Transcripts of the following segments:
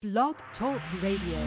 Blog Talk Radio.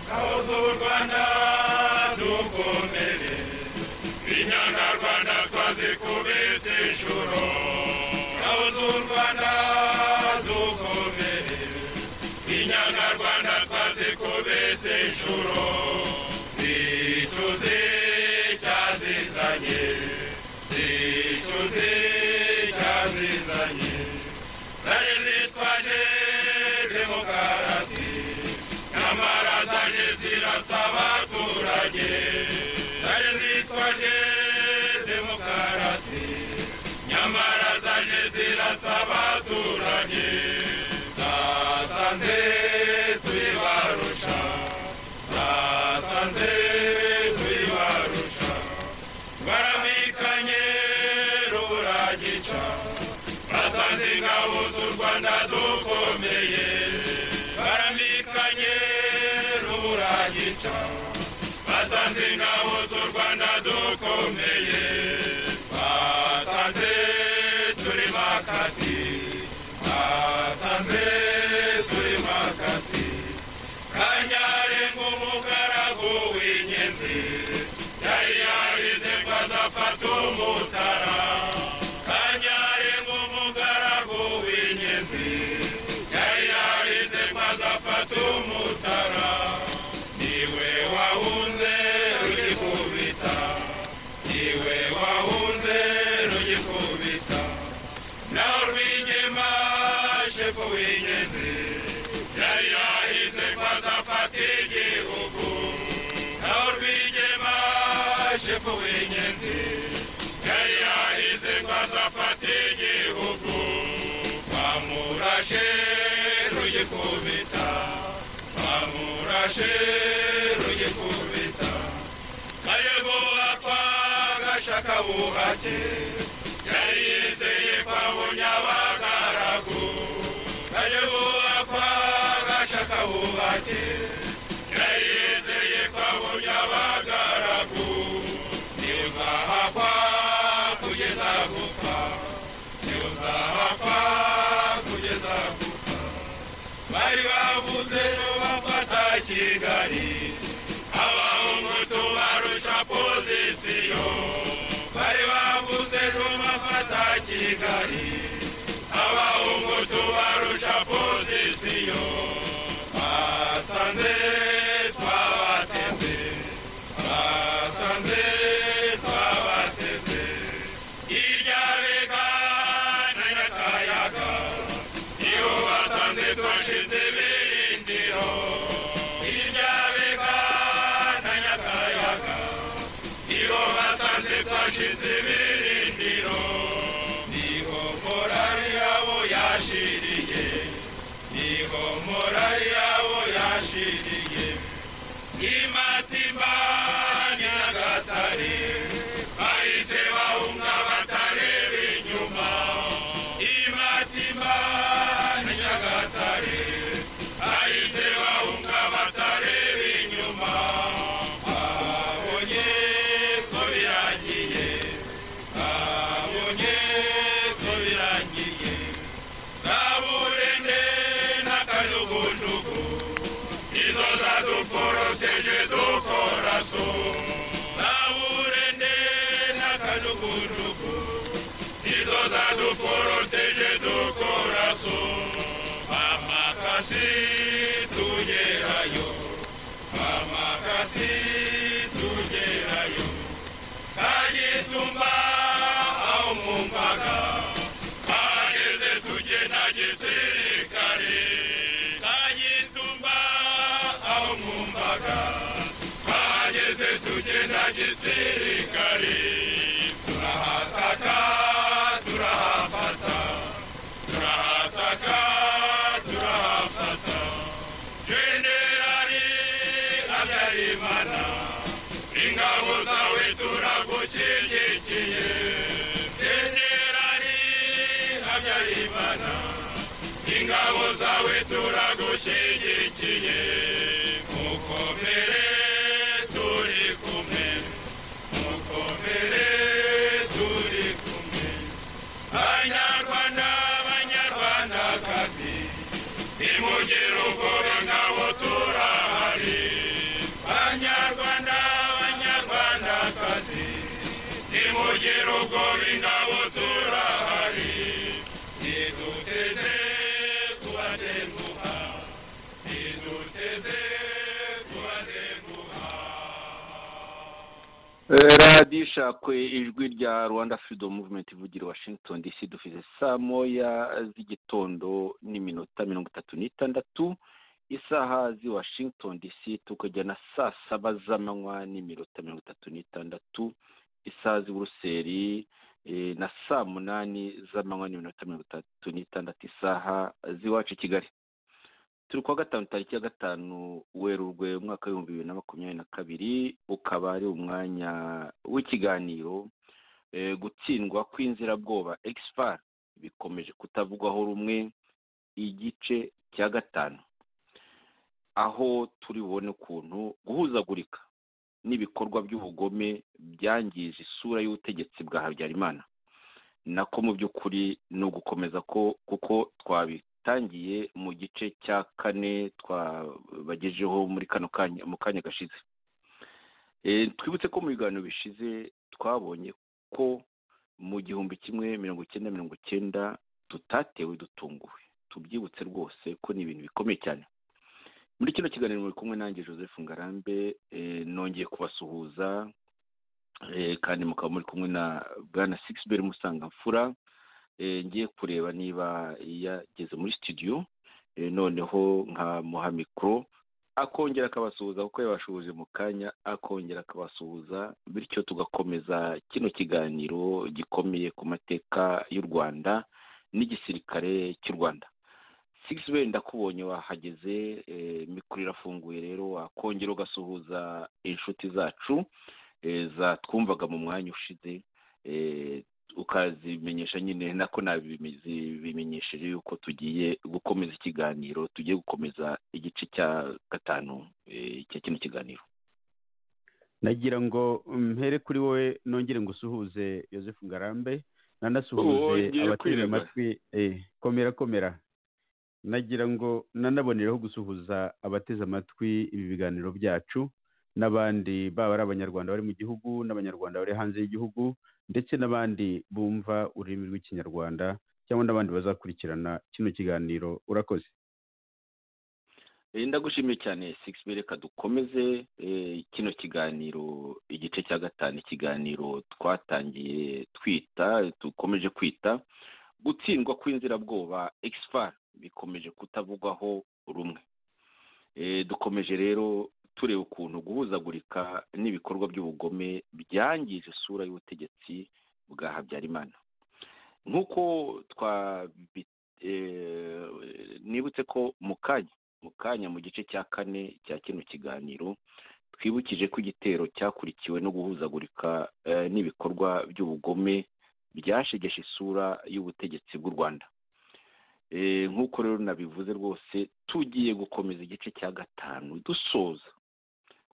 Kabuza u Rwanda dukomere inyarwanda twaze kubita ijoro kabuza u Rwanda dukomere inyarwanda twaze kubita ijoro zituze cyazizanye zituze cyazizanye nari zitwaje demokarasi nyamara zaje zirasa abaturage zari zitwaje demokarasi nyamara zaje zirasa abaturage zasanze tuyibarusha zasanze tuyibarusha baramikanye ruragica basanze ingabo z'u rwanda dukomeye baramikanye ruragica basanze ingabo z'u rwanda dukomeye basanze turi makasi basanze turi makasi kanyarenga umugaragu w'inyenzi yari yarize ngo azafata umutara kanyarenga umugaragu w'inyenzi yari yarize ngo azafata umutara niwe wahunze rugikubita niwe wahunze rugikubita naho rwigema shefu w'ingenzi yari yahize ko azafata igihugu naho rwigema shefu w'ingenzi yari yahize ko azafata igihugu bamurashe rugikubita bamurashe rugikubita kayego apfa gashaka buhake yari yizeye kwabonya abagaragu kayego apfa gashaka buhake yari yizeye kwabonya abagaragu ntibwahapfa kugeza gupfa ntibwahapfa kugeza gupfa bari bavuze ko bafata kigali abahungutu barusha pozisiyo bari bavuze ko bafata kigali abahungutu barusha pozisiyo basanze twabateze basanze twabateze irya bega na nyakayaga iyo basanze twashize birindiro irya bega na nyakayaga iyo basanze twashize birindiro niho morari yabo yashiriye niho morari yabo yashiriye imatimba nyagatare bahise bahunga batareba inyuma imatimba nyagatare bahise bahunga batareba inyuma babonye ko birangiye babonye ko birangiye kaburende n'akajugujugu izo zadupforoseje dukoraso kaburende n'akajugujugu izo zadupforoseje dukoraso Bwana, ingabo zawe turagushyigikiye, mukomere turi kumwe, mukomere turi kumwe, Banyarwanda, Banyarwandakazi, nimugire ubwoba ngabo turahari, Banyarwanda, Banyarwandakazi, nimugire ubwoba ngabo turahari, niduteze kubatenguha, niduteze kubatenguha. radiyo ishakwe ijwi rya rwanda freedom movement ivugira i washington dc dufite saa moya z'igitondo n'iminota mirongo itatu n'itandatu isaha z'i washington dc tukajya na saa saba z'amanywa n'iminota mirongo itatu n'itandatu isaha z'i buruseli eh, na saa munani z'amanywa n'iminota mirongo itatu n'itandatu isaha z'iwacu i kigali turi kuwa gatanu tariki ya gatanu werurwe umwaka w'ibihumbi bibiri na makumyabiri na kabiri ukaba ari umwanya w'ikiganiro eh, gutsindwa kw'inzirabwoba expar bikomeje kutavugwaho rumwe igice cya gatanu aho turi bubone ukuntu guhuzagurika n'ibikorwa by'ubugome byangije isura y'ubutegetsi bwa habyarimana nako mu by'ukuri ni ugukomeza ko kuko twabitangiye mu gice cya kane twabagejeho muri kano kanya mu kanya gashize Eh, twibutse ko mu biganiro bishize twabonye ko mu gihumbi kimwe mirongo icyenda mirongo icyenda tutatewe dutunguwe tubyibutse rwose ko ni ibintu bikomeye cyane muri kino kiganiro muri kumwe nanjye joseph ngarambe eh, nongeye kubasuhuza eh, kandi mukaba muri kumwe na bwana sixbert musangamfura eh, ngiye kureba niba yageze muri studio eh, noneho nkamuha mikoro akongera akabasuhuza kuko yabashuhuje mu kanya akongera akabasuhuza bityo tugakomeza kino kiganiro gikomeye ku mateka y'u rwanda n'igisirikare cy'u rwanda sigisi wenda ndakubonye wahageze eh, mikoro irafunguye rero wakongera ugasuhuza inshuti zacu eh, zatwumvaga mu mwanya ushize eh, ukazimenyesha nyine nako nabimenyesheje yuko tugiye gukomeza ikiganiro tugiye gukomeza igice cya gatanu eh, cya kino kiganiro nagira ngo mpere kuri wowe nongere ngo usuhuze joseph ngarambe Uwo nanasuhuze ngiye abatega kwirega. amatwi eh, komera komera nagira ngo nanaboneraho gusuhuza abateze amatwi ibi biganiro byacu n'abandi baba ari abanyarwanda bari mu gihugu n'abanyarwanda bari hanze y'igihugu ndetse n'abandi bumva ururimi rw'ikinyarwanda cyangwa n'abandi bazakurikirana kino kiganiro urakoze Eh, ndagushimiye cyane sigisi reka dukomeze eh, kino kiganiro igice cya gatanu ikiganiro twatangiye twita dukomeje kwita gutsindwa kw'inzirabwoba expar bikomeje kutavugwaho rumwe Eh, dukomeje rero tureba ukuntu guhuzagurika n'ibikorwa by'ubugome byangije isura y'ubutegetsi bwa habyarimana nk'uko twabi eh, nibutse ko mu kanya mu kanya mu gice cya kane cya kino kiganiro twibukije ko igitero cyakurikiwe no guhuzagurika eh, n'ibikorwa by'ubugome byashegeshe isura y'ubutegetsi bw'u rwanda Eh, nk'uko rero nabivuze rwose tugiye gukomeza igice cya gatanu dusoza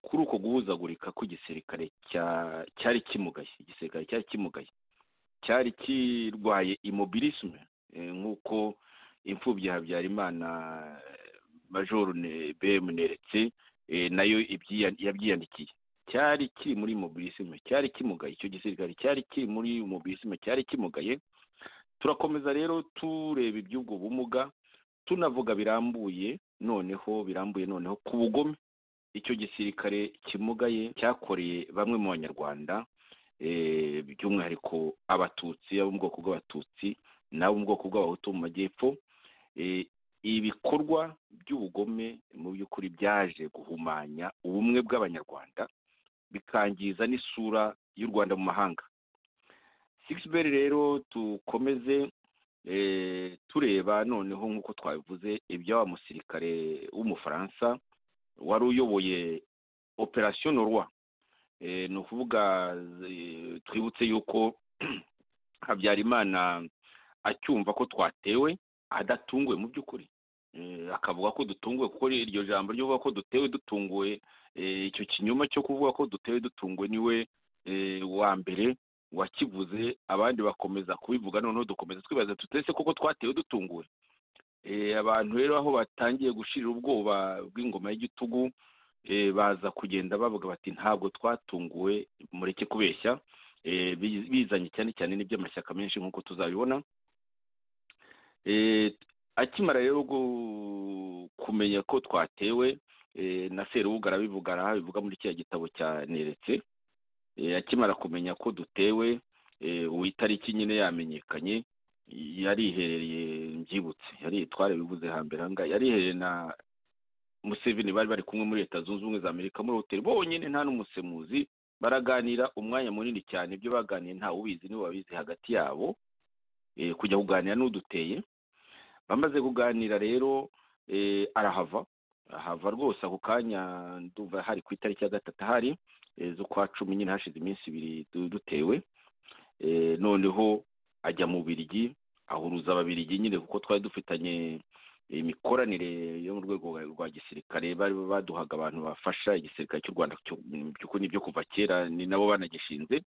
kuri uko guhuzagurika kw'igisirikare cya- cyari kimugaye igisirikare cyari kimugaye cyari kirwaye imobilisme eh, nk'uko imfubyi ya habyarimana eh, majoro Ne- bm neretse eh, nayo ibyiya- yabyiyandikiye cyari kiri muri mobilisme cyari kimugaye icyo gisirikare cyari kiri muri mobilisme cyari kimugaye turakomeza rero tureba iby'ubwo bumuga tunavuga birambuye noneho birambuye noneho ku bugome icyo gisirikare kimugaye cyakoreye bamwe mu banyarwanda eh, by'umwihariko abatutsi abo mu bwoko bw'abatutsi n'abo mu bwoko bw'abahutu bo mu majyepfo Eh, ibikorwa by'ubugome mu by'ukuri byaje guhumanya ubumwe bw'abanyarwanda bikangiza n'isura y'u rwanda mu mahanga sigisi rero dukomeze eh, tureba noneho nk'uko twabivuze ibya wa musirikare w'umufaransa wari uyoboye operasiyo norwa Eh, ni ukuvuga eh, twibutse yuko habyarimana acyumva ko twatewe adatunguwe mu by'ukuri akavuga ko dutunguwe kuko iryo jambo ryo kuvuga ko dutewe dutunguwe icyo kinyoma cyo kuvuga ko dutewe dutunguwe niwe wa mbere wakivuze abandi bakomeza kubivuga noneho dukomeza twibaza tutese koko twatewe dutunguwe abantu rero aho batangiye gushirira ubwoba bw'ingoma y'igitugu baza kugenda bavuga bati ntabwo twatunguwe mureke kubeshya bizanye cyane cyane n'iby'amashyaka menshi nk'uko tuzabibona akimara rero kumenya ko twatewe na serubuga arabivuga arabivuga muri kiriya gitabo cya neretse akimara kumenya ko dutewe uwo itariki nyine yamenyekanye yariherereye mbyibutse yari twarabivuze hambere ahangaha yariherereye na museveni bari bari kumwe muri leta zunze ubumwe za amerika muri hoteli bonyine nta n'umusemuzi baraganira umwanya munini cyane ibyo baganiye ntawe ubizi nibo babizi hagati yabo kujya kuganira n'uduteye bamaze kuganira rero arahava ahava rwose ako kanya ndumva hari ku itariki ya gatatu ahari z'ukwa cumi nyine hashize iminsi ibiri dutewe noneho ajya mu birigi ahuruza ababirigi nyine kuko twari dufitanye imikoranire yo mu rwego rwa gisirikare bari baduhaga abantu bafasha igisirikare cy'u rwanda n'ibyo kuva kera ni nabo banagishinze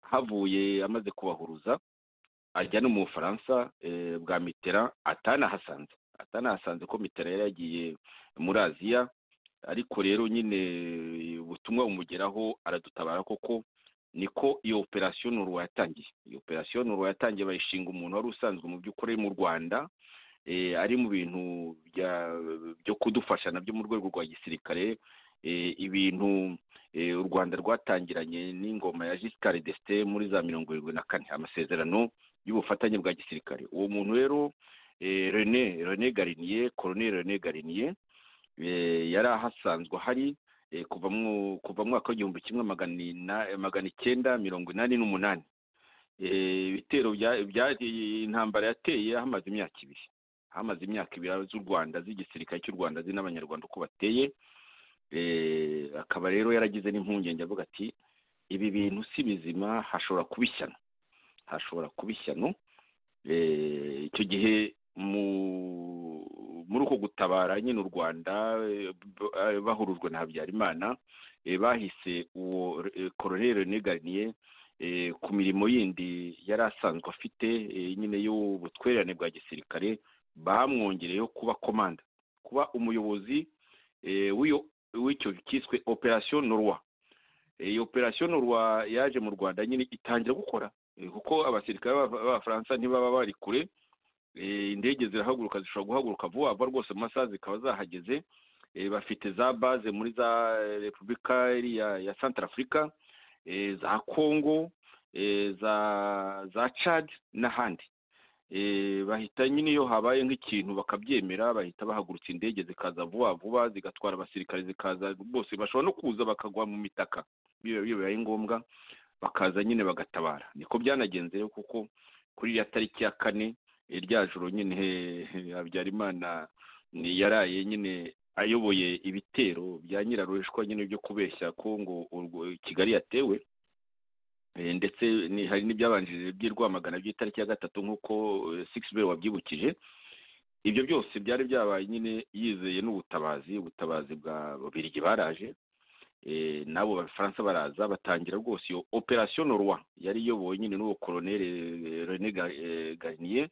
havuye amaze kubahuruza ajya no mu bufaransa bwa mitera atanahasanze atanahasanze ko mitera yari yagiye muri aziya ariko rero nyine ubutumwa bumugeraho aradutabara koko niko iyo operasiyo nuru yatangiye iyo operasiyo nuru yatangiye bayishinga umuntu wari usanzwe mu by'ukuri mu rwanda ari mu bintu byo kudufasha nabyo mu rwego rwa gisirikare ibintu u rwanda rwatangiranye n'ingoma ya gisirikare desite muri za mirongo irindwi na kane amasezerano y'ubufatanye bwa gisirikare uwo muntu rero rene rene gariniye korone rene gariniye yari ahasanzwe ahari kuva mu mwaka w'igihumbi kimwe magana icyenda mirongo inani n'umunani ibitero intambara yateye hamaze imyaka ibiri hamaze imyaka ibiri z'u rwanda z'igisirikare cy'u rwanda azi n'abanyarwanda uko bateye akaba rero yaragize n'impungenge avuga ati ibi bintu si bizima hashobora kuba ishyano hashobora kuba ishyano icyo gihe mu muri uko gutabara nyine u rwanda bahurujwe na habyarimana bahise uwo koroneri niganiye ku mirimo yindi yari asanzwe afite nyine y'ubutwererane bwa gisirikare bamwongereyeho kuba komanda kuba umuyobozi w'icyo cyiswe operasiyo norwa iyi operasiyo norwa yaje mu rwanda nyine itangira gukora kuko abasirikare b'abafaransa ntibaba bari kure indege zirahaguruka zishobora guhaguruka vuba vuba rwose mu masaha zikaba zahageze bafite za baze muri za repubulika ya santara afurika za kongo za cadi n'ahandi bahita nyine iyo habaye nk'ikintu bakabyemera bahita bahagurutsa indege zikaza vuba vuba zigatwara abasirikare zikaza bose bashobora no kuza bakagwa mu mitaka bibaye ngombwa bakaza nyine bagatabara niko byanagenze kuko kuri iriya tariki ya kane irya joro nyine habyarimana yaraye nyine ayoboye ibitero bya nyirarushwa nyine byo kubeshya ko ngo kigali yatewe ndetse hari n'ibyabanjirije by'irwamagana by'itariki ya gatatu nk'uko sikisiberi wabyibukije ibyo byose byari byabaye nyine yizeye n'ubutabazi ubutabazi bwa babirigi baraje n'abo bafaransa baraza batangira rwose iyo operasiyo norwa yari iyobowe nyine n'uwo koroneri rene gariniye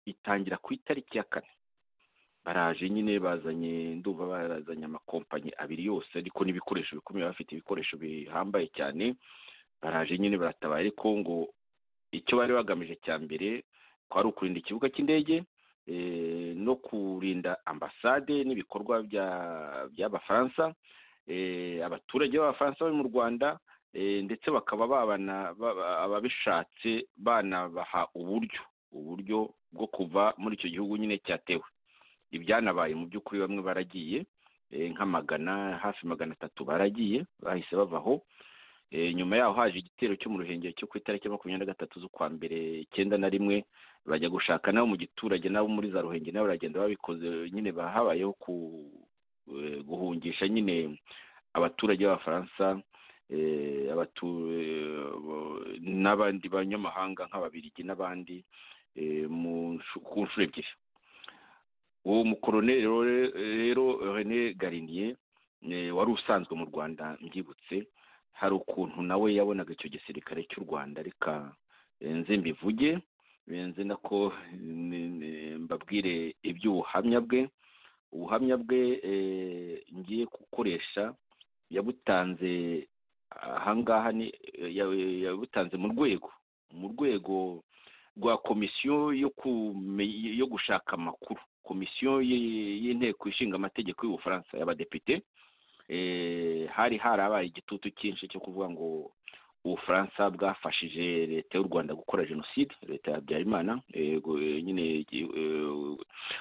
itangira ku itariki ya kane baraje nyine bazanye nduba barazanye amakompanyi abiri yose ariko n'ibikoresho bikomeye bafite ibikoresho bihambaye cyane baraje nyine baratabara ariko ngo icyo bari bagamije cya mbere kwari ukurinda ikibuga cy'indege no kurinda ambasade n'ibikorwa by'abafaransa abaturage b'abafaransa bari mu rwanda ndetse bakaba babana ababishatse banabaha uburyo uburyo bwo kuva muri icyo gihugu nyine cyatewe ibyanabaye mu by'ukuri bamwe baragiye nka magana hafi magana atatu baragiye bahise bavaho nyuma yaho haje igitero cyo mu ruhengero cyo ku itariki makumyabiri na gatatu z'ukwa mbere icyenda na rimwe bajya gushaka nabo mu giturage nabo muri za ruhengeri nabo baragenda babikoze nyine bahabayeho ku guhungisha nyine abaturage b'abafaransa n'abandi banyamahanga nk'ababirigi n'abandi ku nshuro ebyiri uwo mukoroneri rero rene gariniye wari usanzwe mu rwanda mbyibutse hari ukuntu nawe yabonaga icyo gisirikare cy'u rwanda reka nze mbivuge nzi nako mbabwire iby'ubuhamya bwe ubuhamya bwe ngiye gukoresha yabutanze ahangaha ni yabutanze mu rwego mu rwego rwa komisiyo yo gushaka amakuru komisiyo y'inteko ishinga amategeko y'ubufaransa y'abadepite hari harabaye igitutu cyinshi cyo kuvuga ngo ubufaransa bwafashije leta y'u rwanda gukora jenoside leta ya habyarimana nyine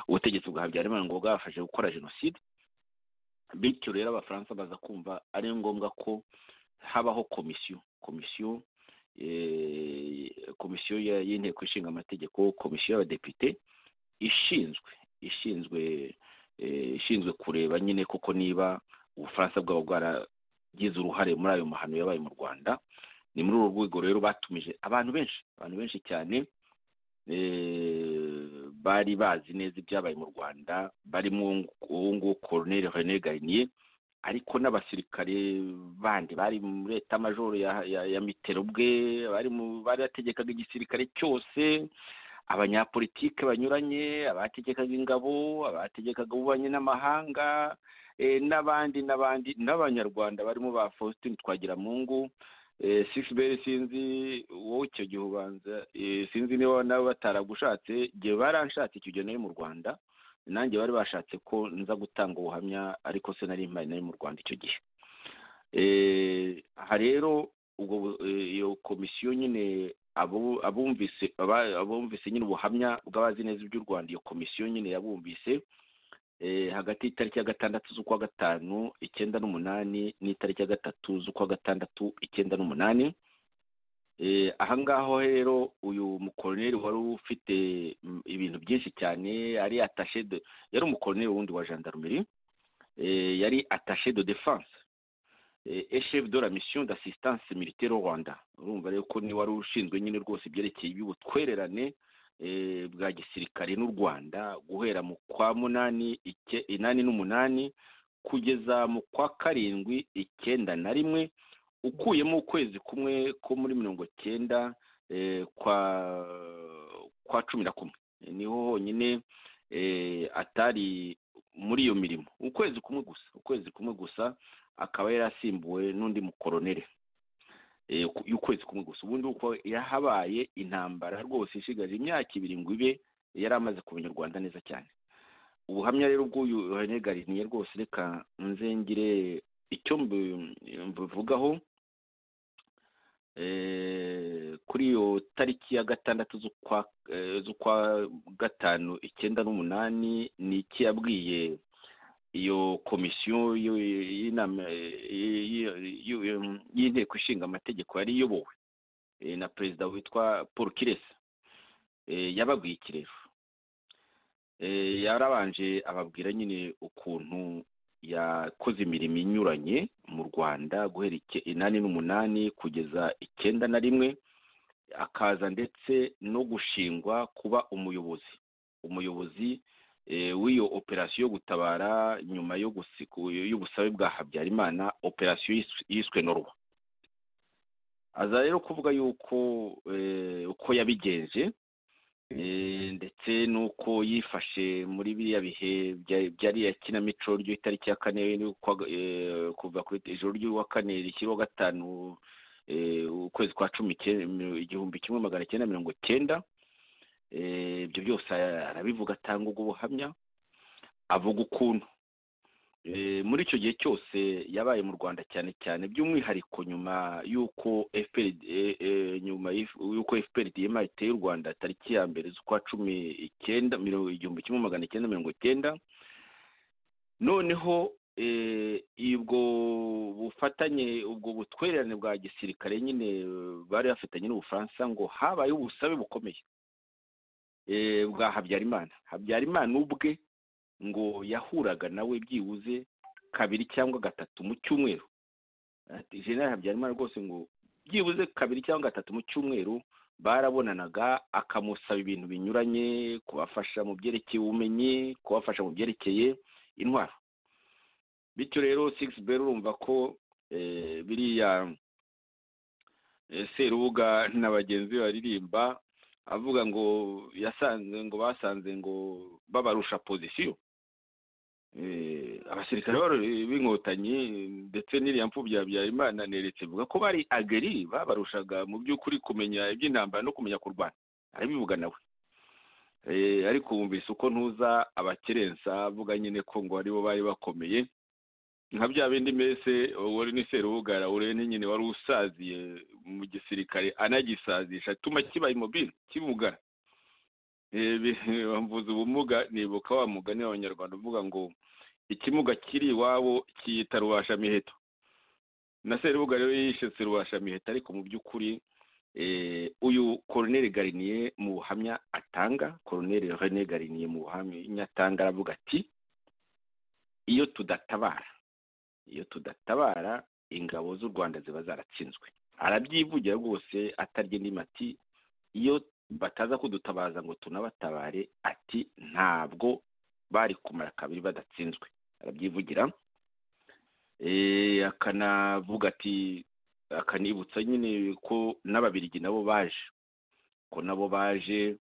ubutegetsi bwa habyarimana ngo bwafashije gukora jenoside bityo rero abafaransa baza kumva ari ngombwa ko habaho komisiyo komisiyo komisiyo y'inteko ishinga amategeko komisiyo y'abadepite ishinzwe ishinzwe ishinzwe kureba nyine koko niba ubufaransa bwaba bwaragize uruhare muri ayo mahano yabaye mu rwanda ni muri uru rwego rero batumije abantu benshi abantu benshi cyane bari bazi neza ibyabaye mu rwanda barimo uwo nguwo koroneri rene gariniye ariko n'abasirikare bandi bari muri leta majoro ya mitero bwe bari bategekaga igisirikare cyose abanyapolitike banyuranye abategekaga ingabo abategekaga ububanyi n'amahanga n'abandi n'abandi n'abanyarwanda barimo ba faustin twagiramungu sisiberi sinzi wowe icyo gihe ubanza sinzi niba nawe bataragushatse igihe baranshatse icyo gihe nari mu rwanda nanjye bari bashatse ko nza gutanga ubuhamya ariko se nari mpari nari mu rwanda icyo gihe aha rero iyo komisiyo nyine abumvise abumvise nyine ubuhamya bw'abazi neza iby'u rwanda iyo komisiyo nyine yabumvise hagati y'itariki ya gatandatu z'ukwa gatanu icyenda n'umunani n'itariki ya gatatu z'ukwa gatandatu icyenda n'umunani ahangaho rero uyu mukoroneri wari ufite ibintu byinshi cyane yari atashe de yari umukoroneri wundi wa jandarumeri yari atashe de defense eshefu de la mission d'assistance militaire rwanda urumva rero ko ni wari ushinzwe nyine rwose ibyerekeye iby'ubutwererane bwa gisirikare n'u rwanda guhera mu kwa munani inani n'umunani kugeza mu kwa karindwi icyenda na rimwe ukuyemo ukwezi kumwe ko muri mirongo cyenda kwa kwa cumi na kumwe niho honyine atari muri iyo mirimo ukwezi kumwe gusa ukwezi kumwe gusa akaba yari asimbuwe n'undi mukoroneri y'ukwezi kumwe gusa ubundi uko yahabaye intambara rwose ishigaje imyaka ibiri ngo ibe yari amaze kumenya u rwanda neza cyane ubuhamya rero bw'uyu rene gariniye rwose reka nzengire icyo mbivugaho kuri iyo tariki ya gatandatu z'ukwa gatanu icyenda n'umunani ni iki yabwiye iyo komisiyo y'inama y'inteko ishinga amategeko yari iyobowe na perezida witwa paul kiresa yababwiye ikirero yarabanje ababwira nyine ukuntu yakoze imirimo inyuranye mu rwanda guhera inani n'umunani kugeza icyenda na rimwe akaza ndetse no gushingwa kuba umuyobozi umuyobozi w'iyo operasiyo yo gutabara nyuma y'ubusabe bwa habyarimana operasiyo yiswe norwa aza rero kuvuga yuko uko yabigenje ndetse n'uko yifashe muri biriya bihe byari iya kinamico ry'itariki ya kane kuva ku ijoro ry'uwa kane rishyiraho gatanu ukwezi kwa cumi igihumbi kimwe magana cyenda mirongo cyenda ibyo byose arabivuga atanga ubwo buhamya avuga ukuntu muri icyo gihe cyose yabaye mu rwanda cyane cyane by'umwihariko nyuma y'uko nyuma y'uko diyema iteye u rwanda tariki ya mbere z'ukwa cumi icyenda igihumbi kimwe magana cyenda mirongo icyenda noneho ubwo bufatanye ubwo butwererane bwa gisirikare nyine bari bafitanye n'ubufaransa ngo habaye ubusabe bukomeye bwa habyarimana habyarimana ubwe ngo yahuraga nawe byibuze kabiri cyangwa gatatu mu cyumweru general habyarimana rwose ngo byibuze kabiri cyangwa gatatu mu cyumweru barabonanaga akamusaba ibintu binyuranye kubafasha mu byerekeye ubumenyi kubafasha mu byerekeye intwaro bityo rero sigisi beri urumva ko biriya serubuga na bagenzi be baririmba avuga ngo yasanze ngo basanze ngo babarusha pozisiyo abasirikare b'inkotanyi ndetse n'iriya mfubyi Habyarimana neretse bivuga ko bari ageri babarushaga mu by'ukuri kumenya iby'intambara no kumenya kurwana arabivuga nawe ariko wumvise uko ntuza abakerensa avuga nyine ko ngo aribo bari bakomeye nka bya bindi mbese wari ni serubugara urene nyine wari usaziye mu gisirikare anagisazisha atuma kiba imobile kibugara bambuza ubumuga nibuka wa mugani w'abanyarwanda uvuga ngo ikimuga kiri iwabo kiyita rubashamiheto na serubuga rero yishyutse rubashamiheto ariko mu by'ukuri uyu koroneri gariniye mu buhamya atanga koroneri rene gariniye mu buhamya atanga aravuga ati iyo tudatabara iyo tudatabara ingabo z'u rwanda ziba zaratsinzwe arabyivugira rwose atarya indi mati iyo bataza kudutabaza ngo tunabatabare ati ntabwo bari kumara kabiri badatsinzwe arabyivugira akanavuga ati akanibutsa nyine ko n'ababirigi nabo baje ko nabo baje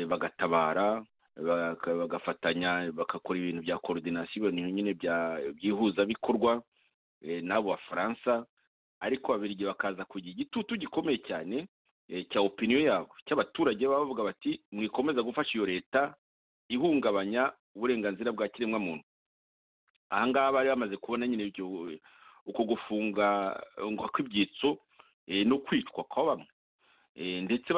bagatabara bagafatanya bagakora ibintu bya korodinasiyo nyine by'ihuzabikorwa n'abo bafaransa ariko ababirigi bakaza kugira igitutu gikomeye cyane cya opiniyo yabo cy'abaturage baba bavuga bati mwikomeza gufasha iyo leta ihungabanya uburenganzira bwa kiremwamuntu ahangaha bari bamaze kubona nyine uko gufunga kw'ibyitso no kwicwa kwa bamwe ndetse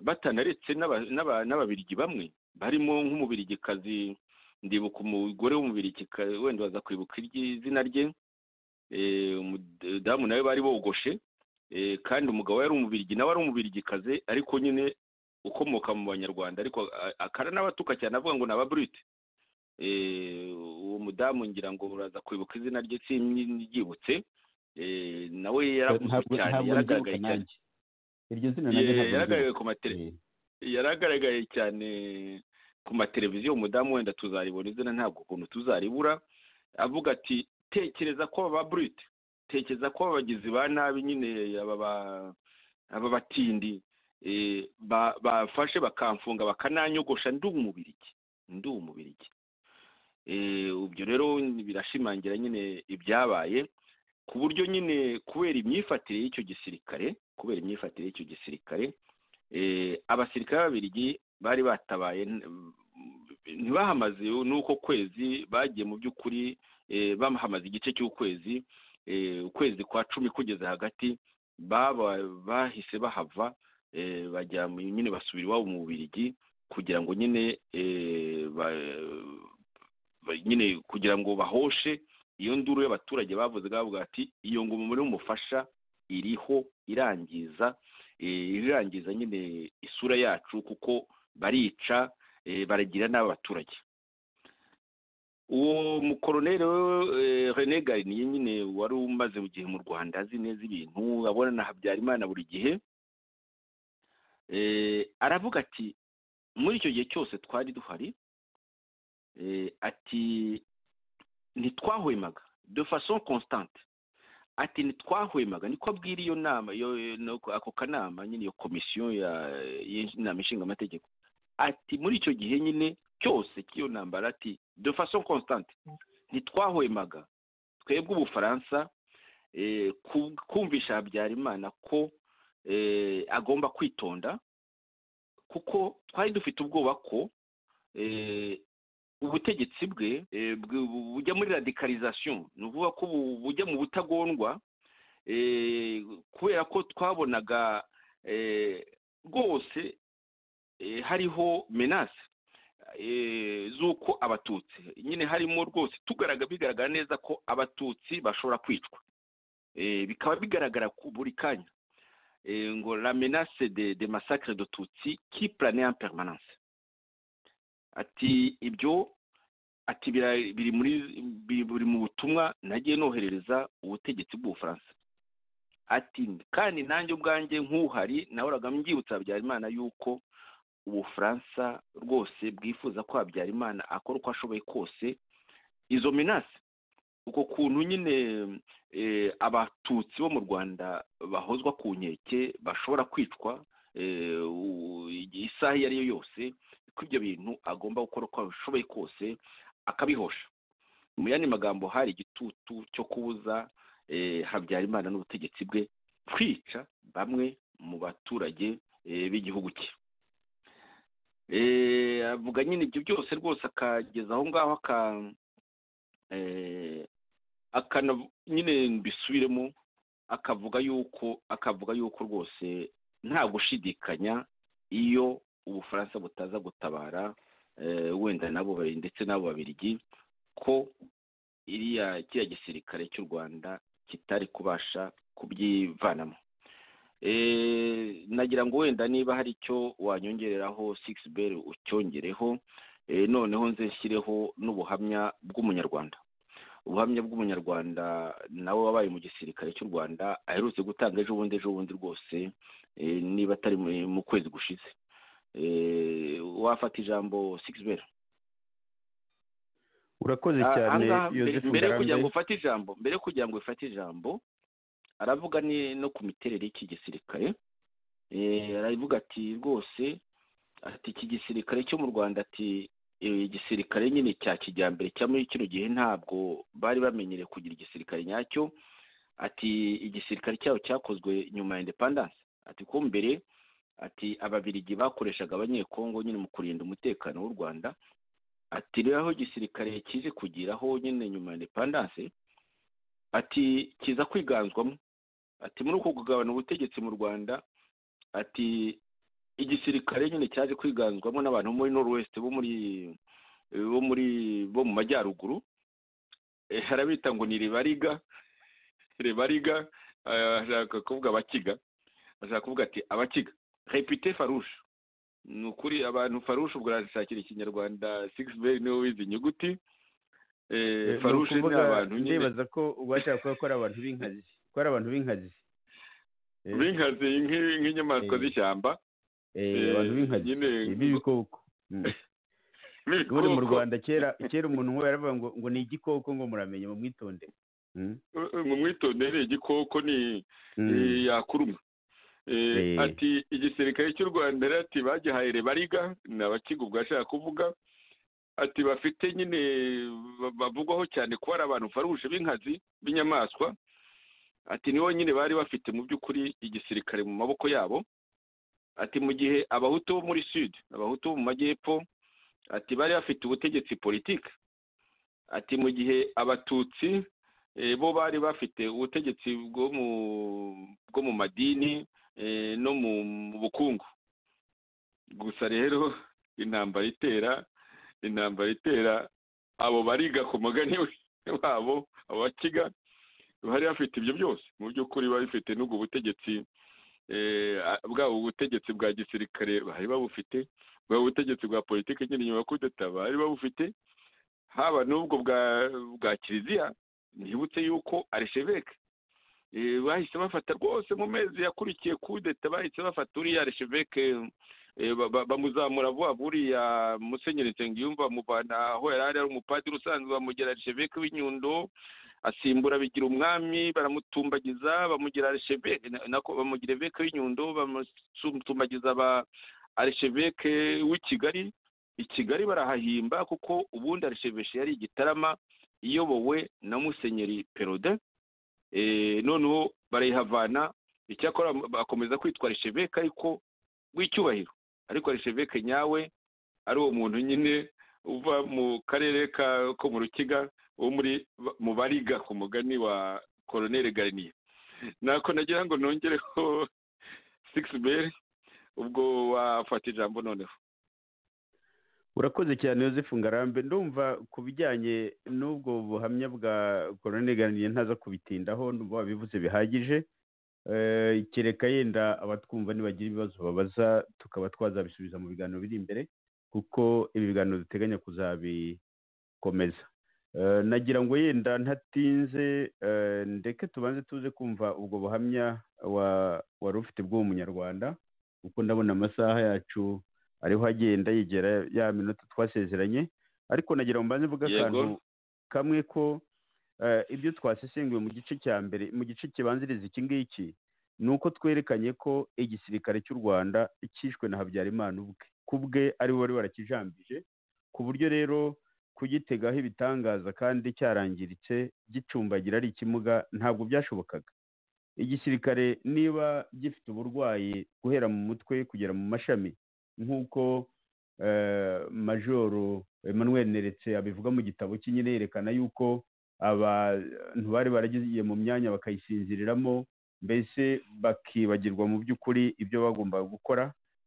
batanaretse n'ababirigi bamwe barimo nk'umubirigikazi ndibuka umugore w'umubirigikazi wenda baza kwibuka izina rye umudamu nawe bari bogoshe kandi umugabo yari umubirigi nawe ari umubirigikaze ariko nyine ukomoka mu banyarwanda ariko akaranabatuka cyane avuga ngo ni ababurite uwo mudamu ngira ngo uraza kwibuka izina rye ryibutse nawe yaravuzwe cyane yaragaragaye cyane yaragaragaye cyane ku mateleviziyo umudamu wenda tuzaribona izina ntabwo ukuntu tuzaribura avuga ati tekereza ko ababurite tekereza ko abagizi ba nabi nyine aba batindi bafashe bakamfunga bakananyogosha ndi umubirigi ndi umubirigi ibyo rero birashimangira nyine ibyabaye ku buryo nyine kubera imyifatire y'icyo gisirikare kubera imyifatire y'icyo gisirikare abasirikare b'ababirigi bari batabaye ntibahamaze n'uko kwezi bagiye mu by'ukuri bahamaze igice cy'ukwezi ukwezi kwa cumi kugeze hagati bahise bahava bajya nyine basubira iwabo mu bubirigi kugira ngo nyine nyine kugira ngo bahoshe iyo nduru y'abaturage bavuze bavuga ati iyo ngoma muri umufasha iriho irangiza irangiza nyine isura yacu kuko barica baragira n'aba baturage uwo mukoroneri rene gariniye nyine wari umaze igihe mu rwanda azi neza ibintu abona na habyarimana buri gihe aravuga ati muri icyo gihe cyose twari duhari ati ntitwahwemaga de façon constante ati ntitwahwemaga niko abwira iyo nama ako kanama nyine iyo komisiyo y'inama ishinga amategeko ati muri icyo gihe nyine cyose cy'iyo ntambara ati de façon constante ntitwahwemaga twebwe ubufaransa kumvisha habyarimana ko agomba kwitonda kuko twari dufite ubwoba ko ubutegetsi bwe bujya muri radicalisation ni ukuvuga ko bujya mu butagondwa kubera ko twabonaga rwose hariho menase z'uko abatutsi nyine harimo rwose bigaragara neza ko abatutsi bashobora kwicwa bikaba bigaragara buri kanya ngo la menace de de masacre de tutsi qui plane en permanence ati ibyo ati biri muri biri mu butumwa nagiye noherereza ubutegetsi bw'ubufaransa ati kandi nanjye ubwanjye nk'uhari nahoraga mbyibutsa habyarimana yuko ubufaransa rwose bwifuza ko habyarimana akora uko ashoboye kose izo minasi uko kuntu nyine abatutsi bo mu rwanda bahozwa ku nkeke bashobora kwicwa isaha iyo ari yo yose ko ibyo bintu agomba gukora uko ashoboye kose akabihosha mu yandi magambo hari igitutu cyo kubuza habyarimana n'ubutegetsi bwe kwica bamwe mu baturage b'igihugu cye avuga nyine ibyo byose rwose akageza aho ngaho nyine mbisubiremo akavuga yuko akavuga yuko rwose nta gushidikanya iyo ubufaransa butaza gutabara wenda nabo ndetse n'abo babirigi ko iriya kiriya gisirikare cy'u rwanda kitari kubasha kubyivanamo nagira ngo wenda niba hari icyo wanyongereraho sigisi beri ucyongereho noneho nze nshyireho n'ubuhamya bw'umunyarwanda ubuhamya bw'umunyarwanda nawe wabaye mu gisirikare cy'u rwanda aherutse gutanga ejo bundi ejo bundi rwose niba atari mu kwezi gushize wafata ijambo sigisi beri urakoze cyane mbere yo kugira ngo ufate ijambo mbere yo kugira ngo ufate ijambo aravuga no ku miterere y'iki gisirikare aravuga ati rwose ati iki gisirikare cyo mu rwanda ati igisirikare nyine cya kijyambere cya muri kino gihe ntabwo bari bamenyereye kugira igisirikare nyacyo ati igisirikare cyabo cyakozwe nyuma ya indepandanse ati ko mbere ati ababirigi bakoreshaga abanyekongo nyine mu kurinda umutekano w'u rwanda ati rero aho igisirikare kizi kugiraho nyine nyuma ya indepandanse ati kiza kwiganzwamo ati muri uko kugabana ubutegetsi mu rwanda ati igisirikare nyine cyaje kwiganzwamo n'abantu bo muri norwest bo muri bo muri bo mu majyaruguru harabita ngo ni ribariga ribariga ashaka kuvuga abakiga ashaka kuvuga ati abakiga repite farushe ni ukuri abantu farushe ubwo arashakira ikinyarwanda sigisi beri niwe wize inyuguti farushe ni abantu nyine ndibaza ko ubashaka kuba ko ari abantu b'inkazi ko ari abantu b'inkazi b'inkazi nk'inyamaswa z'ishyamba abantu b'inkazi b'ibikoko ubundi mu rwanda kera kera umuntu nk'uwo yaravuga ngo ngo ni igikoko ngo muramenye mu mwitondere mu mwitondere igikoko ni yakuruma ati igisirikare cy'u rwanda ati bagihaye rebariga ni abakiga ubwo ashaka kuvuga ati bafite nyine bavugwaho cyane kuba ari abantu faruje b'inkazi b'inyamaswa ati nibo nyine bari bafite mu by'ukuri igisirikare mu maboko yabo ati mu gihe abahutu bo muri sud abahutu bo mu majyepfo ati bari bafite ubutegetsi politiki ati mu gihe abatutsi bo bari bafite ubutegetsi bwo mu madini no mu bukungu gusa rero intambara itera intambara itera abo bariga ku mugani wabo abo bakiga bari bafite ibyo byose mu by'ukuri bari bafite n'ubwo butegetsi bwabo ubutegetsi bwa gisirikare bari babufite bwaba ubutegetsi bwa politiki nyine nyuma yo kudeta bari babufite haba n'ubwo bwa kiliziya ntibutse yuko aresheveke bahise bafata rwose mu mezi yakurikiye kudeta bahise bafata uriya aresheveke bamuzamura vuba buriya musenyeri nsengiyumva amuvana aho yari ari umupadiri usanzwe bamugera arisheveke w'inyundo asimbura bigira umwami baramutumbagiza bamugira arisheveke nako bamugira eveke w'inyundo bamutumbagiza aba arisheveke w'i kigali i kigali barahahimba kuko ubundi arisheveke yari igitarama iyobowe na musenyeri perode noneho barayihavana icyakora bakomeza kwitwa arisheveke ariko w'icyubahiro ariko arisheveke nyawe ari uwo muntu nyine uva mu karere ko mu rukiga wo muri mu bariga ku mugani wa koroneri gariniye nako nagira ngo nongereho sigisi beri ubwo wafata ijambo noneho urakoze cyane yosefu ngarambe ndumva ku bijyanye n'ubwo buhamya bwa koroneri gariniye ntaza kubitindaho ndumva wabivuze bihagije kereka yenda abatwumva nibagira ibibazo babaza tukaba twazabisubiza mu biganiro biri imbere kuko ibi biganiro duteganya kuzabikomeza Eh, nagira ngo yenda ntatinze eh, ndeke tubanze tuze kumva ubwo buhamya wa- wari ufite bw'uwo munyarwanda kuko ndabona amasaha yacu ariho agenda yegera ya minota twasezeranye ariko nagira ngo mbanze mvuga Yego. akantu kamwe ko eh, ibyo twasesenguye mu gice cya mbere mu gice kibanziriza iki ngiki ni uko twerekanye ko igisirikare cy'u rwanda cyishwe na habyarimana ubwe ku bwe ari we wari warakijambije ku buryo rero kugitegaho ibitangaza kandi cyarangiritse gicumbagira ari ikimuga ntabwo byashobokaga igisirikare niba gifite uburwayi guhera mu mutwe kugera mu mashami nk'uko eh, majoro emmanuel neretse abivuga mu gitabo cye nyine yerekana yuko abantu bari baragiye mu myanya bakayisinziriramo mbese bakibagirwa mu by'ukuri ibyo bagombaga gukora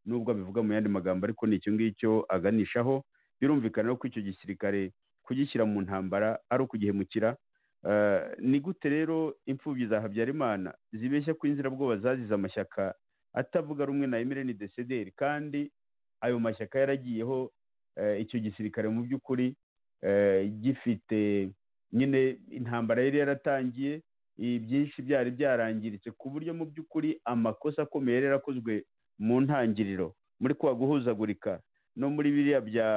nubwo abivuga mu yandi magambo ariko ni icyo ngicyo aganishaho birumvikana ko icyo gisirikare kugishyira mu ntambara ari ukugihemukira Eh, ni gute rero imfubyi za habyarimana zibeshya ko inzirabwoba zazize amashyaka atavuga rumwe na emireni desederi kandi ayo mashyaka yaragiyeho eh, icyo gisirikare mu by'ukuri eh, gifite nyine intambara yari yaratangiye ibi byinshi byari byarangiritse ku buryo mu by'ukuri amakosa akomeye yari yarakozwe mu ntangiriro muri kwa guhuzagurika no muri biriya bya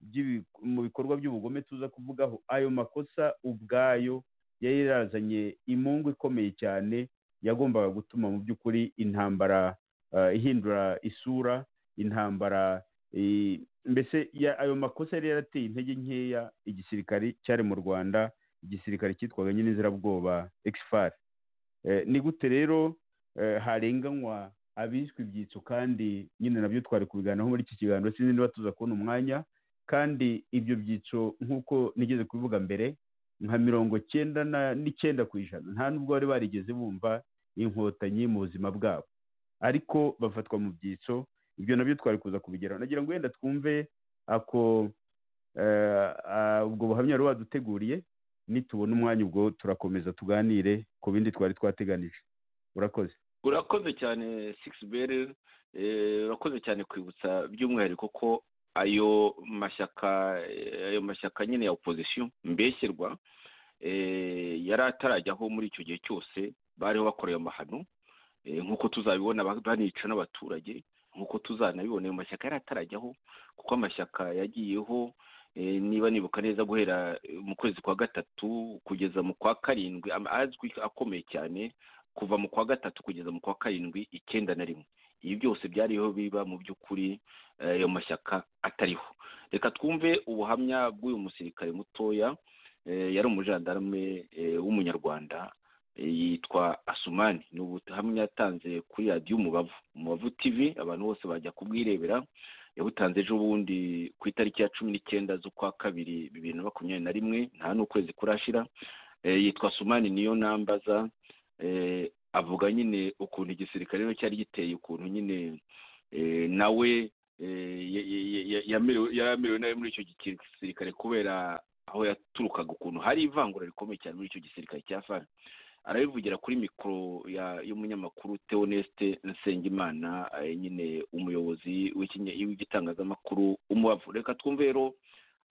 by'ibi- mu bikorwa by'ubugome tuza kuvugaho ayo makosa ubwayo yari yarazanye imungu ikomeye cyane yagombaga gutuma mu by'ukuri intambara eh, ihindura isura intambara eh, mbese ya- ayo makosa yari yarateye intege nkeya igisirikare cyari mu rwanda igisirikare cyitwaga nyine inzirabwoba ekisifari ni gute rero eh, harenganywa abiswe ibyitso kandi nyine nabyo twari kubiganiraho muri iki kiganiro sinzi niba tuza kubona umwanya kandi ibyo byiciro nk'uko nigeze kubivuga mbere nka mirongo cyenda na- n'icyenda ku ijana nta nubwo bari barigeze bumva inkotanyi mu buzima bwabo ariko bafatwa mu byiciro ibyo nabyo twari kuza kubigeraho nagira ngo wenda twumve ako eh, ah, ubwo buhamya wari waduteguriye nitubona umwanya ubwo turakomeza tuganire ku bindi twari twateganije urakoze urakoze cyane sigisi beri urakoze cyane kwibutsa by'umwihariko ko ayo mashyaka eh, ayo mashyaka nyine ya opozisiyo mbeshyerwa eh, yari atarajyaho muri icyo gihe cyose bariho bakoreye amahano eh, nk'uco tuzabibona ba- banica n'abaturage nk'uko tuzanabibona ayo mashyaka yari atarajyaho kuko amashyaka yagiyeho eh, niba nibuka neza guhera eh, mu kwezi kwa gatatu kugeza mu kwa karindwi ama- azwi akomeye cyane kuva mu kwa gatatu kugeza mu kwa karindwi icyenda na rimwe ibi byose byariho biba mu by'ukuri eh, ayo mashyaka atariho reka twumve ubuhamya bw'uyu musirikare mutoya eh, yari umujandarume eh, w'umunyarwanda eh, yitwa asumani ni ubuhamya yatanze kuri radiyo umubavu umubavu tv abantu bose bajya kubwirebera yabutanze ejo bundi ku itariki ya cumi n'icyenda z'ukwa kabiri bibiri na makumyabiri na rimwe nta n'ukwezi kurashira Eh, yitwa sumani niyo nambaza eh, avuga nyine ukuntu igisirikare rero cyari giteye ukuntu nyine eh, nawe eh, ya- ya- ya- ya- yamerewe- yari amerewe nawe muri icyo gisirikare kubera aho yaturukaga ukuntu hari ivangura rikomeye cyane muri icyo gisirikare cya fani arabivugira kuri mikoro ya- y'umunyamakuru teoneste nsengimana eh, nyine umuyobozi w'ikinye- w'igitangazamakuru umubavu reka twumve rero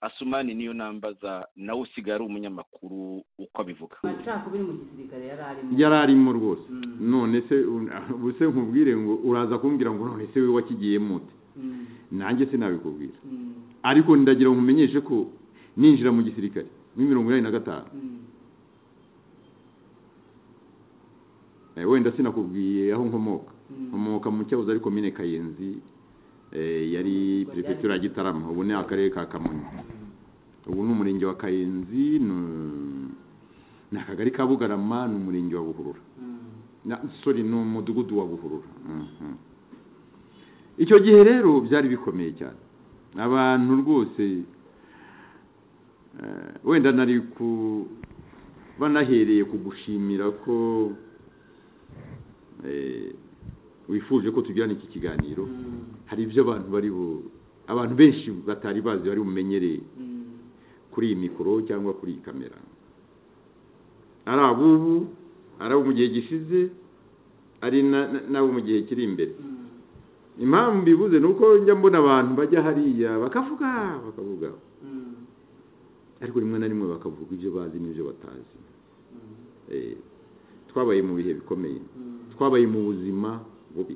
asumani niyo nambaza nawe usigaye ari umunyamakuru uko abivuga amacakubiri mu gisirikare yari arimo yari arimo rwose Mm. none se u- ubu se nkubwire ngo uraza kumbwira ngo none se we wakigiyemo ute Mm, nanjye sinabikubwira mm, ariko ndagira ngo nkumenyeshe ko ninjira mu gisirikare muri mirongo inani na gatanu mm. Eh, wenda sinakubwiye aho nkomoka Mm. nkomoka mu cyahoze ari komine kayenzi eh, yari perefegitura ya gitarama ubu ni akarere ka kamonyi ubu ni umurenge wa kayenzi ni- ni akagari ka bugarama ni umurenge wa buhurura na sorry ni umudugudu wa buhurura Mhm. icyo gihe rero byari bikomeye cyane abantu rwose eh, wenda nari ku banahereye kugushimira ko eh, wifuje ko tugirana iki kiganiro hari ibyo abantu bari bu abantu benshi batari bazi bari bumenyereye kuri iyi mikoro cyangwa kuri iyi kamera ari abubu ari abo mu gihe gishize ari na- na- n'abo mu gihe kiri imbere impamvu mbibuze ni uko njya mbona abantu bajya hariya bakavuga bakavuga ariko rimwe na rimwe bakavuga ibyo bazi n'ibyo batazi Eh, twabaye mu bihe bikomeye twabaye mu buzima bubi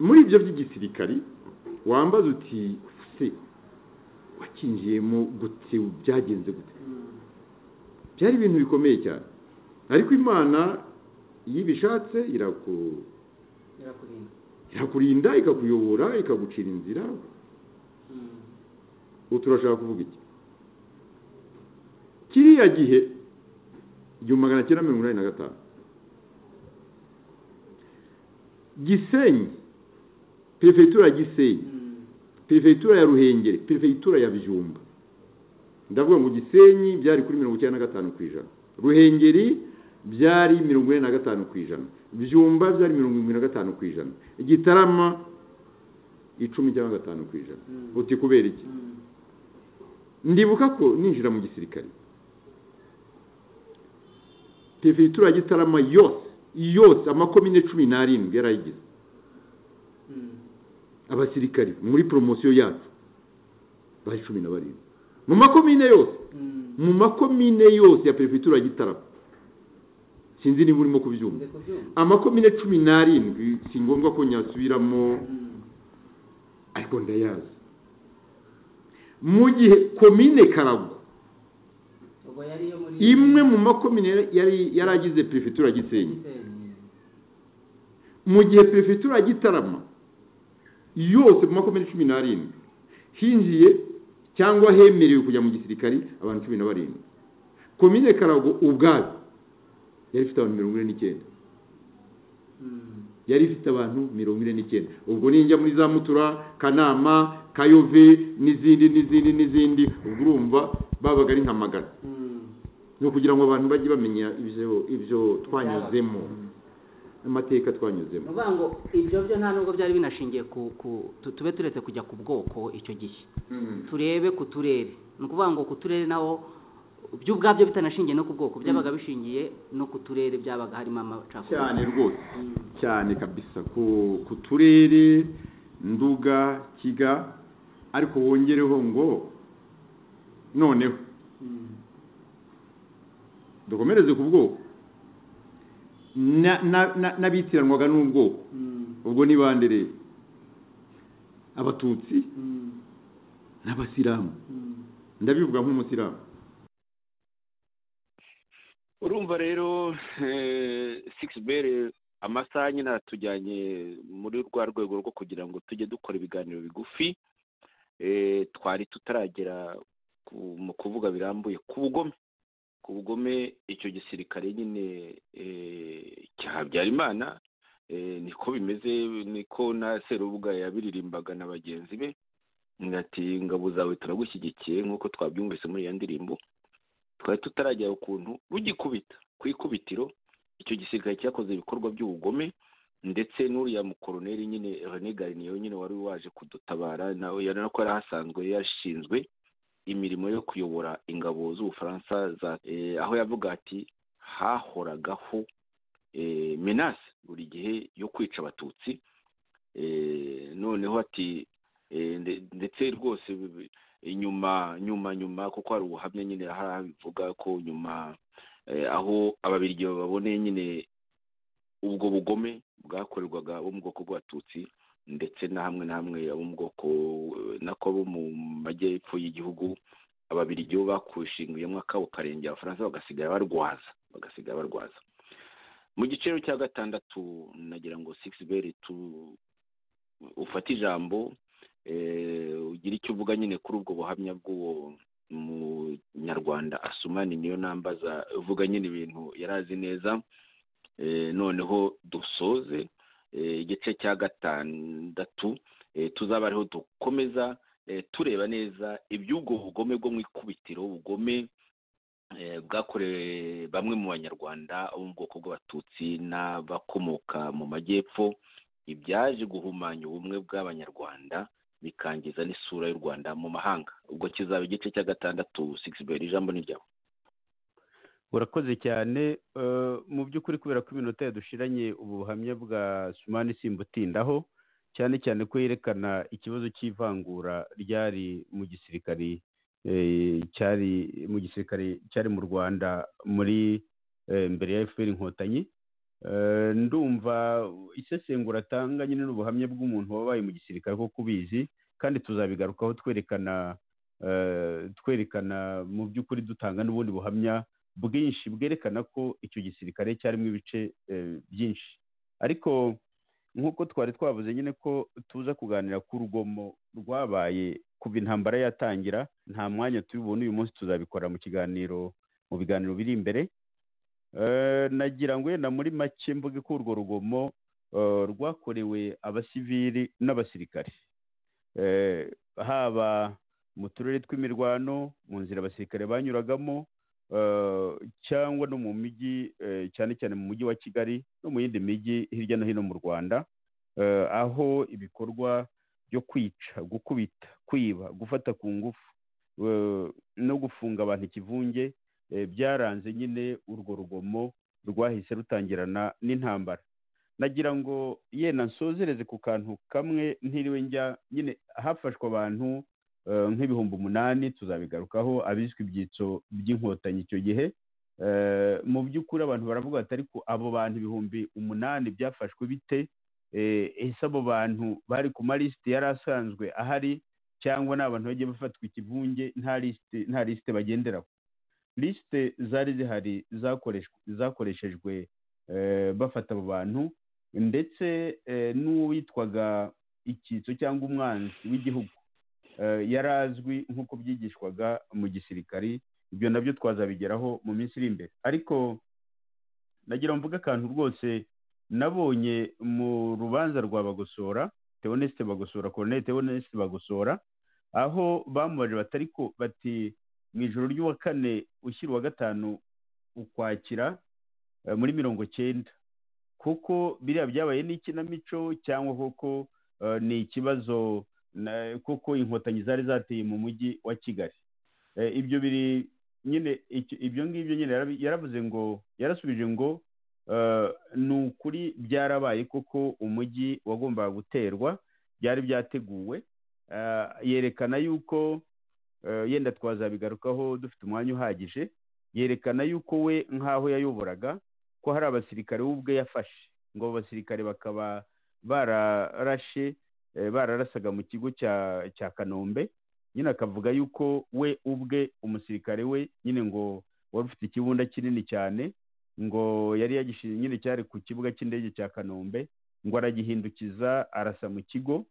muri ibyo by'igisirikari wambaza uti se wakinjiyemo gute byagenze gute byari ibintu bikomeye cyane ariko imana iyo ibishatse iraku irakurinda irakurinda ikakuyobora ikagucira inzira Mm. ubu turashaka kuvuga iki kiriya gihe igihumbi magana cyenda mirongo inani na gatanu gisenyi perefegitura ya gisenyi Mm. perefegitura ya ruhengeri perefegitura ya bijumba ndavuga ngo gisenyi byari kuri mirongo icyenda na gatanu ku ijana ruhengeri byari mirongo ine na gatanu ku ijana byumba byari mirongo irindwi na gatanu ku ijana gitarama icumi cyangwa gatanu ku ijana Mm. uti kubera iki Mm. ndibuka ko ninjira mu gisirikare perefegitura ya gitarama yose yose amakomine cumi n'arindwi yarayigize Mm. abasirikari muri poromosiyo yacu bari cumi na barindwi mu makomine yose Mm. mu makomine yose ya perefegitura ya gitarama sinzi niba urimo kubyumva Ndi kubyumva. amakomine cumi n'arindwi si ngombwa ko nyasubiramo Mm. ariko ndayazi mu gihe komine karagwa ubwo yari iyo muri imwe mu makomine yari yaragize perefegitura ya gisenyi Gisenyi. mu gihe perefegitura ya gitarama yose mu makomine cumi n'arindwi hinjiye cyangwa hemerewe kujya mu gisirikari abantu cumi na barindwi komine karago ubwayo yari ifite abantu mirongo ine n'icyenda Mm. yari ifite abantu mirongo ine n'icyenda ubwo ninjya muri za mutura kanama kayove n'izindi n'izindi n'izindi ubwo urumva babaga ari nka magana Mm. ni ukugira ngo abantu bajye bamenya ibyo ibyo twanyuzemo amateka twanyuzemo ni ukuvuga ngo ibyo byo nta nubwo byari binashingiye ku ku tu- tube turetse kujya ku bwoko icyo gihe turebe ku turere ni ukuvuga ngo ku turere naho byo ubwabyo bitanashingiye no ku bwoko byabaga bishingiye no ku turere byabaga harimo amacakubiri cyane rwose Mm. cyane kabisa ku ku turere nduga kiga ariko wongereho ngo noneho Mm. dukomereze ku bwoko Na- na- na- n'abitiranwaga n'ubwoko Mm. ubwo ni bande rero abatutsi Mm. n'abasilamu Mm. ndabivuga nk'umusilamu urumva rero sikisi beri amasaha nyine atujyanye muri rwa rwego rwo kugira ngo tujye dukora ibiganiro bigufi Eh, twari tutaragera ku- mu kuvuga birambuye ku bugome ku bugome icyo gisirikare nyine eh, cya habyarimana eh, niko bimeze niko na serubuga yabiririmbaga na bagenzi be ati ingabo zawe turagushyigikiye nk'uko twabyumvise muri iyo ndirimbo twari tutaragera ukuntu rugikubita ku ikubitiro icyo gisirikare cyakoze ibikorwa by'ubugome ndetse n'uriya mukoroneri nyine René Garnier nyine wari waje kudutabara nawe yari ko yari ahasanzwe yashinzwe imirimo yo kuyobora ingabo z'ubufaransa za eh, aho yavuga ati hahoragaho eh, menace buri gihe yo kwica abatutsi eh, noneho ati eh, nde- ndetse rwose bi- inyuma nyuma nyuma kuko hari ubuhamya nyine hari abivuga ko nyuma eh, aho ababirigi baboneye nyine ubwo bugome bwakorerwaga bo mu bwoko bw'abatutsi ndetse na hamwe na hamwe abo mu bwoko eh, nako bo mu majyepfo y'igihugu ababirigi bo bakushinguyemo akabo karenge abafaransa bagasigara barwaza bagasigara barwaza mu giciro cya gatandatu nagira ngo sikisi beri tu ufate ijambo eh, ugira icyo uvuga nyine kuri ubwo buhamya bw'uwo munyarwanda asumani niyo nambaza uvuga nyine ibintu yari azi neza Eh, noneho dusoze eh, igice cya gatandatu eh, tuzaba ariho dukomeza eh, tureba neza iby'ubwo bugome bwo mu ikubitiro ubugome eh, bwakorewe bamwe mu banyarwanda bo mu bwoko bw'abatutsi n'abakomoka mu majyepfo ibyaje guhumanya ubumwe bw'abanyarwanda bikangiza n'isura y'u rwanda mu mahanga ubwo kizaba igice cya gatandatu sigisi beri ijambo ni ryawe urakoze cyane eh, mu by'ukuri kubera ko iminota yadushiranye ubu buhamya bwa sumani simbutindaho cyane cyane ko yerekana ikibazo cy'ivangura ryari mu gisirikari eh, cyari mu gisirikare cyari mu rwanda muri eh, mbere ya fpr inkotanyi Eh, ndumva isesengura atanga nyine n'ubuhamya bw'umuntu wabaye mu gisirikare ko kubizi kandi tuzabigarukaho twerekana eh, twerekana mu by'ukuri dutanga n'ubundi buhamya bwinshi bwerekana ko icyo gisirikare cyarimo ibice eh, byinshi ariko nk'uko twari twavuze nyine ko tuza kuganira ku rugomo rwabaye kuva intambara yatangira nta mwanya turi bubone uyu munsi tuzabikora mu kiganiro mu biganiro biri imbere Eh, nagira ngo yenda muri make mvuge ko urwo rugomo eh, rwakorewe abasivili n'abasirikare Eh, haba mu turere tw'imirwano mu nzira abasirikare banyuragamo eh, cyangwa no mu mijyi eh, cyane cyane mu mujyi wa kigali no mu yindi mijyi hirya no hino mu rwanda Eh, aho ibikorwa byo kwica gukubita kwiba gufata ku ngufu eh, no gufunga abantu ikivunge eh, byaranze nyine urwo rugomo rwahise rutangirana n'intambara nagira ngo yenda nsozereze ku kantu kamwe ntiriwe njya nyine hafashwe abantu eh, nk'ibihumbi umunani tuzabigarukaho abiswe ibyitso by'inkotanyi icyo gihe Eh, mu by'ukuri abantu baravuga bati ariko abo bantu ibihumbi umunani byafashwe bite Eh, ese abo bantu bari ku malisiti yari asanzwe ahari cyangwa ni abantu bagiye bafatwa ikivunge nta lisite nta lisite bagenderaho lisite zari zihari zakoreshwe- zakoreshejwe eh, bafata abo bantu ndetse eh, n'uwitwaga icyitso cyangwa umwanzi w'igihugu eh, yari azwi nk'uko byigishwaga mu gisirikari ibyo nabyo twazabigeraho mu minsi iri imbere ariko nagira mvuge akantu rwose nabonye mu rubanza rwa bagosora teonesite bagosora koroneli teonesite bagosora aho bamubaje batari ko bati mu ijoro ry'uwa kane ushyira uwa gatanu ukwakira eh, muri mirongo cyenda kuko biriya byabaye n'ikinamico cyangwa koko eh, ni ikibazo na- kuko inkotanyi zari zateye mu mujyi wa kigali Eh, ibyo biri nyine icyo- ibyo ngibyo nyine yarabi- yaravuze ngo yarasubije ngo eh, ni ukuri byarabaye koko umujyi wagombaga guterwa byari byateguwe Eh, yerekana yuko eh, yenda twazabigarukaho dufite umwanya uhagije yerekana yuko we nk'aho yayoboraga ko hari abasirikare we ubwe yafashe ngo abo basirikare bakaba bararashe eh, bararasaga mu kigo cya cya kanombe nyine akavuga yuko we ubwe umusirikare we nyine ngo wari ufite ikibunda kinini cyane ngo yari yagishinze nyine cyari ku kibuga cy'indege cya kanombe ngo aragihindukiza arasa mu kigo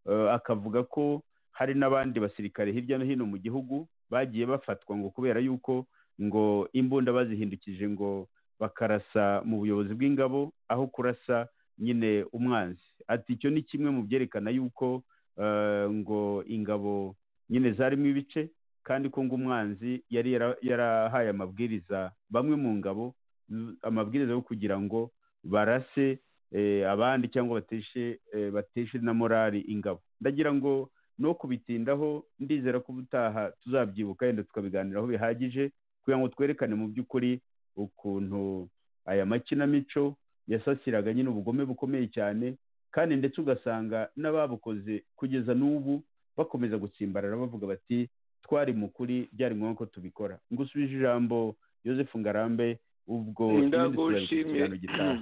eh, akavuga ko hari n'abandi basirikare hirya no hino mu gihugu bagiye bafatwa ngo kubera yuko ngo imbunda bazihindukije ngo bakarasa mu buyobozi bw'ingabo aho kurasa nyine umwanzi ati icyo ni kimwe mu byerekana yuko eh, ngo ingabo nyine zarimo ibice kandi ko ngo umwanzi yari yara- yarahaye amabwiriza bamwe mu ngabo z- amabwiriza yo kugira ngo barase eh, abandi cyangwa bateshe eh, bateshe na morali ingabo ndagira ngo no kubitindaho ndizera ko ubutaha tuzabyibuka yenda tukabiganiraho bihagije kugira ngo twerekane mu by'ukuri ukuntu aya makinamico yasasiraga nyine ubugome bukomeye cyane kandi ndetse ugasanga n'ababukoze kugeza n'ubu bakomeza gutsimbarara bavuga bati twari mu kuri byari ngombwa ko tubikora ngusubije ijambo Joseph Ngarambe ubwo ibindi tuzabifata mu ndagushimiye kiganiro gitaha.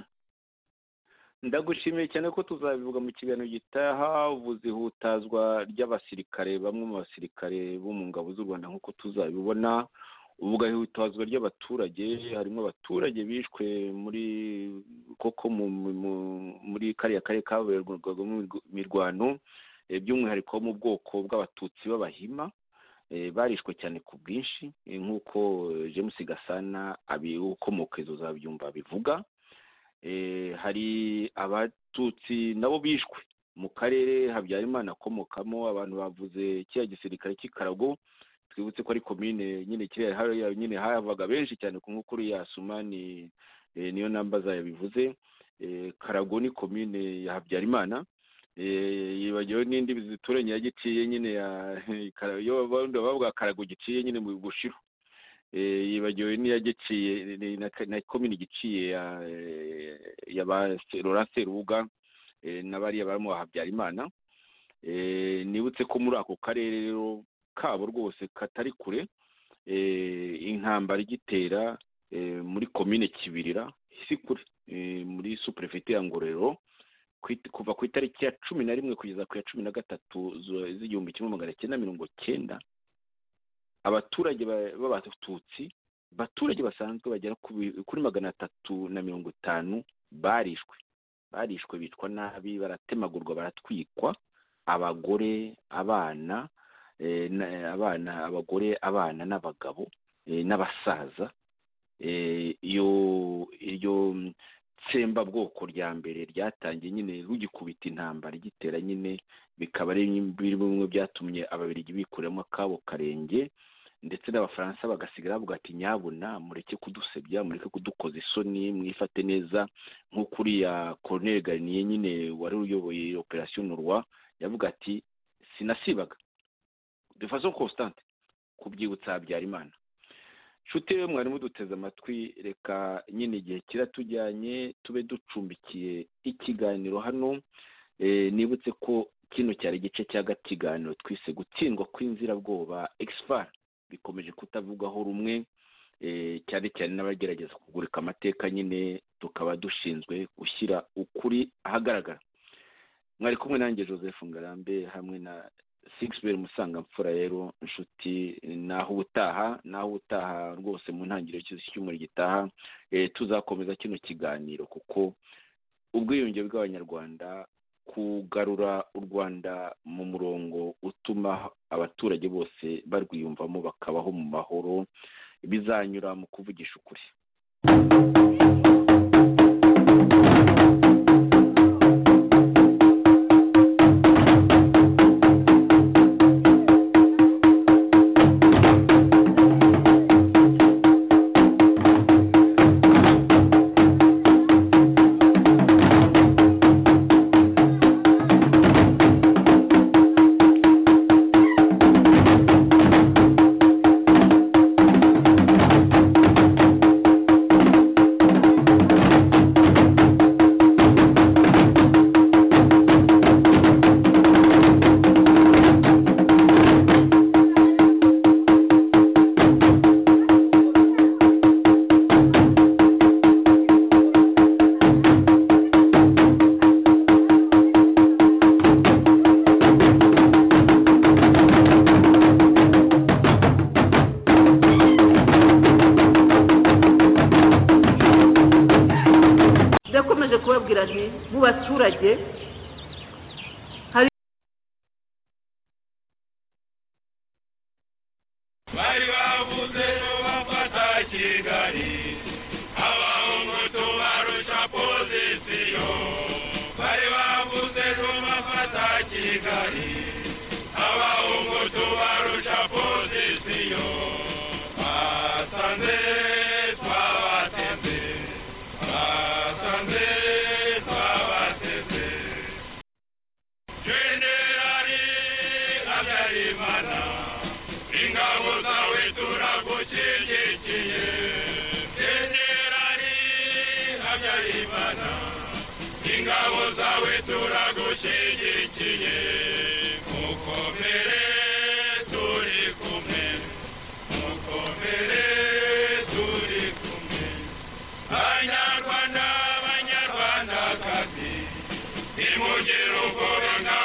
ndagushimiye cyane ko tuzabivuga mu kiganiro gitaha ubuze ihutazwa ry'abasirikare bamwe mu basirikare bo mu ngabo z'u rwanda nk'uko tuzabibona ubugahutazwa ry'abaturage harimo abaturage bishwe muri koko mu- mu- mu- muri kariya karere kaberwagamo imirw- imirwano eh, by'umwihariko wo mu bwoko bw'abatutsi b'abahima eh, barishwe cyane ku bwinshi eh, nk'uko eh, james gasana abi- ukomoka izo zabyumva bivuga eh, hari abatutsi nabo bishwe mu karere habyarimana akomokamo abantu bavuze kiriya gisirikare cy'ikarago twibutse ko ari komine nyine kiriya hariya nyine havaga benshi cyane ku nkukuru ya sumani eh, niyo nambaza yabivuze eh, karago ni komine ya habyarimana eh, yibagiwe n'indi zituranye ya giciye nyine ya Kara- iyo bavuga bavuga karago giciye nyine mu gushiro eh, yibagiwe n'iyagiciye ni- na, na komini giciye ya eh, ya ba Laurent Serubuga eh, n'abariya barimo Habyarimana eh, nibutse ko muri ako karere rero kabo rwose katari kure intambara igitera muri komine kibirira si kure muri superefite ya ngororero kuva ku itariki ya cumi na rimwe kugeza ku ya cumi na gatatu z'igihumbi kimwe magana cyenda mirongo cyenda abaturage b'abatutsi abaturage basanzwe bagera kuri magana atatu na mirongo itanu barishwe barishwe bicwa nabi baratemagurwa baratwikwa abagore abana abana abagore abana n'abagabo n'abasaza iyo iryo tsembabwoko rya mbere ryatangiye nyine rugikubita intambara igitera nyine bikaba ari bimwe byatumye ababirigi bikuramo akabo karenge ndetse n'abafaransa bagasigara bavuga ati nyabuna mureke kudusebya mureke kudukoza isoni mwifate neza nk'uko uriya koroneri gariniye nyine wari uyoboye operasiyo nurwa yavuga ati sinasibaga de façon constante kubyibutsa habyarimana nshuti we mwari muduteze amatwi reka nyine igihe kiratujyanye tube ducumbikiye ikiganiro hano nibutse ko kino cyari igice cya kiganiro twise gutsindwa kw'inzirabwoba egisipara bikomeje kutavugwaho rumwe cyane cyane n'abagerageza kugurika amateka nyine tukaba dushinzwe gushyira ukuri ahagaragara mwari kumwe nanjye joseph ngarambe hamwe na sigisi musanga mfura rero inshuti naho ubutaha naho ubutaha rwose mu ntangiriro cy'umuriro gitaha tuzakomeza kino kiganiro kuko ubwiyunge bw'abanyarwanda kugarura u rwanda mu murongo utuma abaturage bose barwiyumvamo bakabaho mu mahoro bizanyura mu kuvugisha ukuri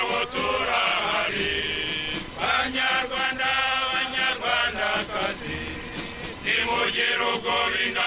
Go in the